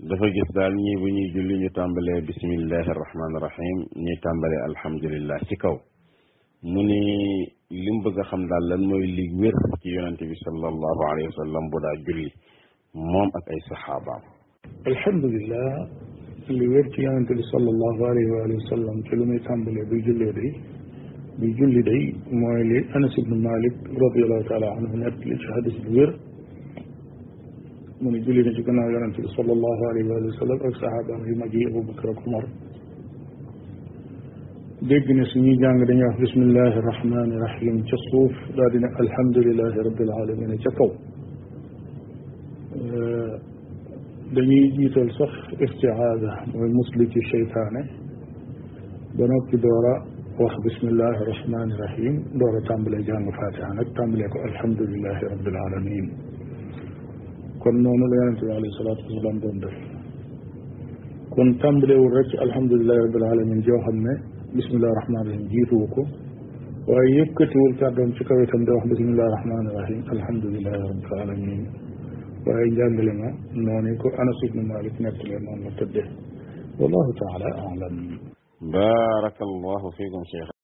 dafa gis daal ñii bu ñuy julli ñu tàmbalee bismillahi rahmaani rahim ñuy tàmbalee alhamdulillah ci kaw mu ni li mu bëgg a xam daal lan mooy li wér ci yonente bi sallallahu alayhi wa sallam bu daa julli moom ak ay saxaabaam alhamdulillah li wér ci yonente bi sallallahu alayhi wa sallam ci lu muy tàmbalee buy jullee day buy julli day mooy li anas ibnu malik radiallahu taala anhu nett li ci hadis bu wér mu ne julli na ci gannaaw yonente bi sallallahu alayhi wa sallam ak saxaabaam yu mag yi abubakar ak umar dégg ne suñuy jàng dañuy wax bismillahi rahmani rahim ca suuf daal di ne alhamdulilahi rabbil alamin ca kaw dañuy jiital sax istiaada mooy musli ci cheytaane ba noppi door a wax bismillahi rahmani rahim door a tàmbalee jàng fatiha nag tàmbalee ko alhamdulilahi rabbil alamin kon noonu la yonente bi alayhi salaatu wasalaam doon def kon tàmbalewul rek ci alhamdulilahi rabbil alamin joo xam ne bismillahi rahmani rahim jiituwu ko waaye yëkkatiwul kàddoom ci kaw itam di wax bismillahi rahmani rahim alhamdulilahi rabbil alamin waaye njàngale ma noonu ko Anas ibnu Malik nettalee noonu la tëddee wallahu taala alam barakallahu fiikum cheikh